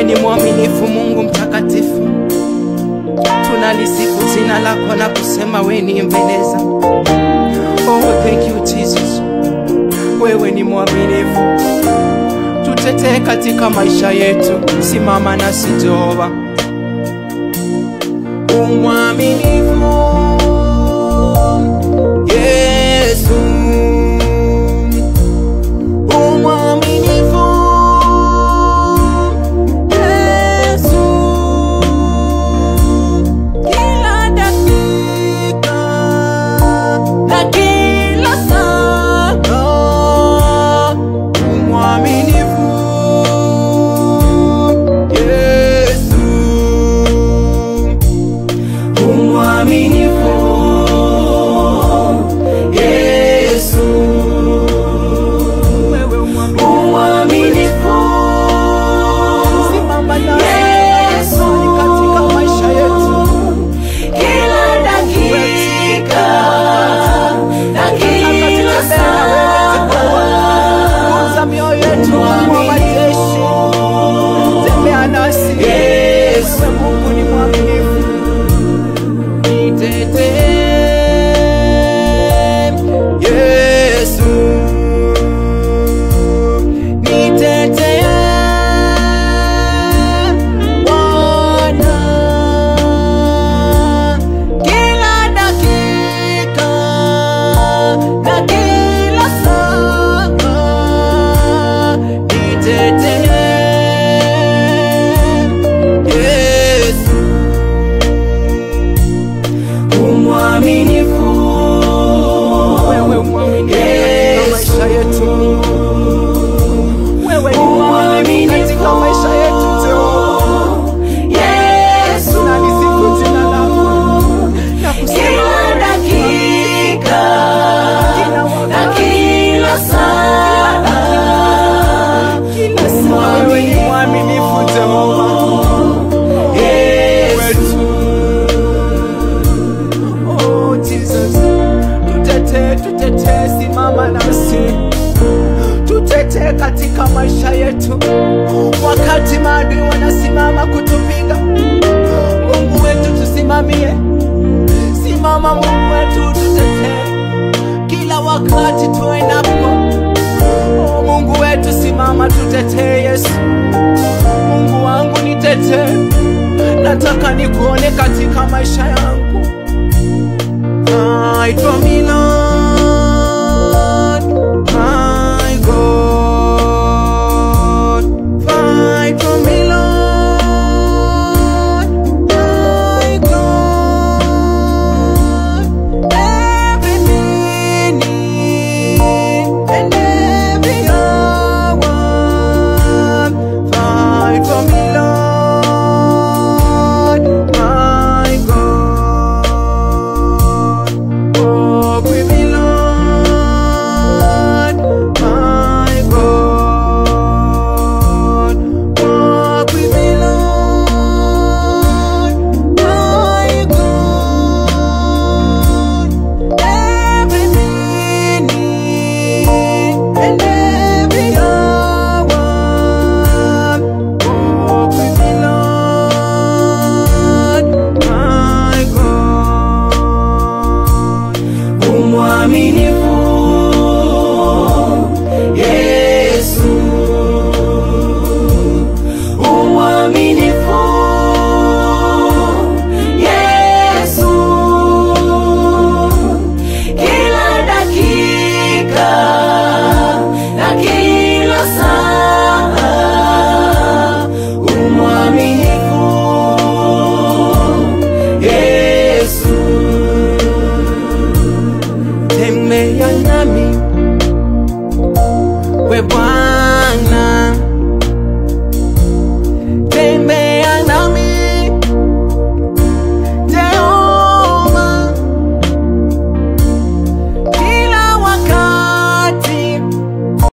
ni mwaminifu, Mungu mtakatifu. Tunalisifu jina lako na kusema wewe ni mbeleza. Oh, thank you Jesus, wewe ni mwaminifu. Tutetee katika maisha yetu, simama nasi Jehova. Umwaminifu Yesu, umwaminifu Yesu, kila dakika na kila saa, umwaminifu Yesu, umwaminifu Yesu, wewe umwaminifu, simama nasi Yesu, katika maisha yetu, kila dakika na kila saa. Guza mioyo yetu, Mungu wa majeshi, tembea nasi Yesu. wewe Mungu ni mwaminifu. Nitetee, Yesu. Nitetee, Bwana. Kila dakika na kila saa, nitetee, Yesu umwaminifu wewe mwaminifu katika maisha yetu wewe ni mwaminifu katika maisha yetu Jehova Yesu, tunalisifu jina lako na kusema kila dakika kila na wakati kila saa. kila saa wewe ni mwaminifu Jehova Yesu, Oh Jesus, tutetee, tutetee, simama nasi, tutetee katika maisha yetu, wakati maadui wanasimama kutupiga. Mungu wetu tusimamie, simama Mungu wetu, tutetee kila wakati tuendapo. Oh Mungu wetu, simama, tutetee Yesu. Mungu wangu nitetee, nataka nikuone katika maisha yangu. Fight for me, Lord, my God. Fight for me, Lord, my God. Every minute and every hour. Fight for me, Lord, my God. Walk with me, Lord, my God. Walk with me, Lord, my God. Every minute and every hour. Walk with me, Lord, my God. Umwaminifu